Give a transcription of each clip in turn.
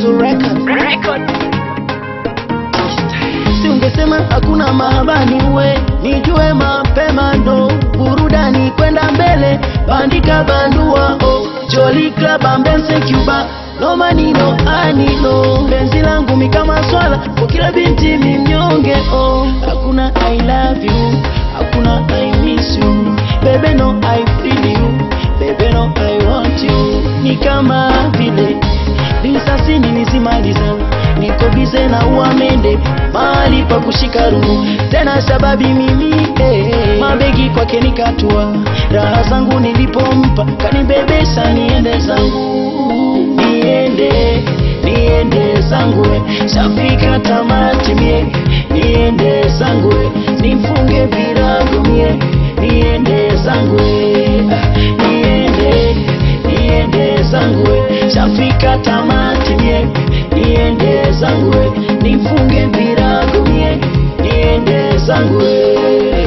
Mwanzo Record. Si ungesema hakuna mahabani we nijue mapema ndo burudani kwenda mbele bandika bandua oh Jolly Club ambense Cuba no manino anino penzi langu mi kama swala kwa kila binti mi mnyonge oh hakuna I love you hakuna I miss you baby no I feel you baby no I want you ni kama vile risasini nizimaliza niko bize na uamende mahali pa kushika rungu tena sababi mimi eh, mabegi kwake nikatua raha zangu nilipompa kanibebesa niende zangu niende niende zangu we. shafika tamati mie niende zangu we. nifunge virago mie niende zangu we. Ah, niende niende zangu we. shafika tamati mie niende zangu we. nifunge virago mie niende zangu we.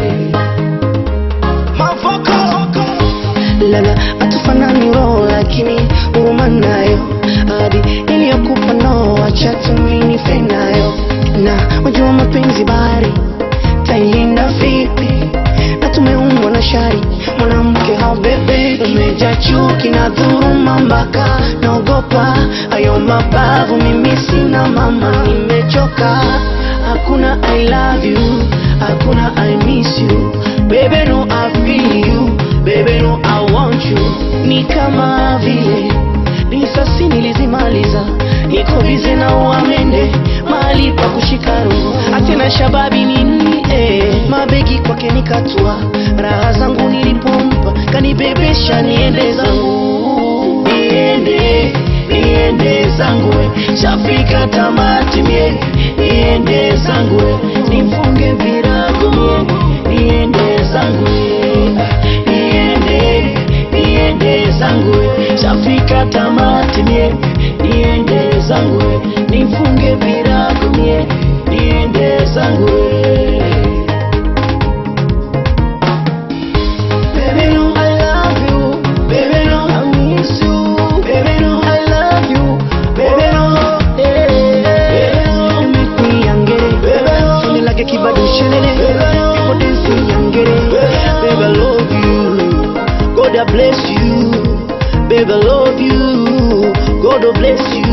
lala hatufanani roho lakini huruma nayo hadi iliyokupa no acha tuminife nayo na wajua mapenzi bahari tailinda vipi na tumeumbwa na shari mwanamke haubebe umeja chuki na dhuruma mpaka naogopa ayo mabavu mimi sina mama nimechoka hakuna i love you hakuna i miss you baby no i feel you baby no i want you ni kama vile risasi nilizimaliza niko bize na uamende mahali pa kushika roho atena shababi nini eh, mabegi kwake nikatua raha zangu nilipompa kanibebesha niende zangu niende niende zangu we. shafika tamati mie niende zangu we. nifunge virago mie niende zangu we. niende niende zangu we. shafika tamati mie niende zangu we. nifunge virago mie niende zangu we. Baby, no, I love you. Baby, no, I miss you. Baby, no, I love you. Baby, no, eh, baby, no, You make me angry. Baby, no. Feeling like a kibado shelele. Baby, no. People dancing angry. Baby, I love you. God I bless you. Baby, I love you. God I bless you.